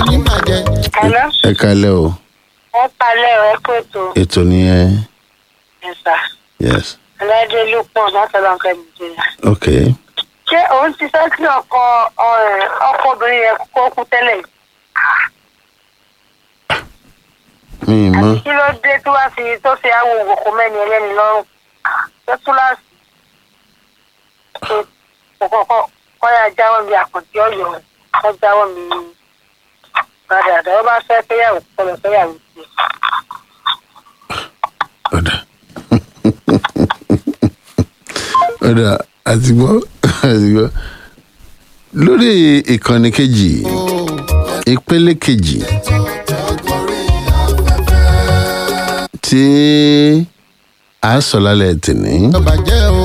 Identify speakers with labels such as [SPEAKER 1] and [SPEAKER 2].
[SPEAKER 1] oníbàjẹ́.
[SPEAKER 2] Hello.
[SPEAKER 3] ẹ kalẹ́ o
[SPEAKER 2] Ẹ palẹ̀ ẹ kó ètò
[SPEAKER 3] ètò nìyẹn
[SPEAKER 2] ẹ̀sà.
[SPEAKER 3] yes
[SPEAKER 2] Ẹlẹ́dẹ̀ ló pọ̀ látọ̀dọ̀ nǹkan ìbùdó.
[SPEAKER 3] ok
[SPEAKER 2] Ṣé òun ti fẹ́ kí ọkọ ọ̀rẹ́ ọkọ obìnrin yẹn kó kú tẹ́lẹ̀?
[SPEAKER 3] mi ì mọ̀
[SPEAKER 2] Kí ló dé tí wàá fi tó fi àwọn òwòkó mẹ́ni ẹlẹ́ni lọ́rùn? Ṣé túláàsì? Kò kọ́kọ́ kọ́yà jáwọ́ mi àkàntì ọ̀yọ́ kọ́ jáwọ́ mi padà àdáwọ́ bá fẹ́ fẹ́yàwó kọlọ̀ fẹ́yàwó sí.
[SPEAKER 3] ọ̀dà ọ̀dà àti gbọ́ àti gbọ́ lórí ìkànnì kejì ìpele kejì tí a sọ lálẹ́ tìní.
[SPEAKER 1] bàjẹ́ o.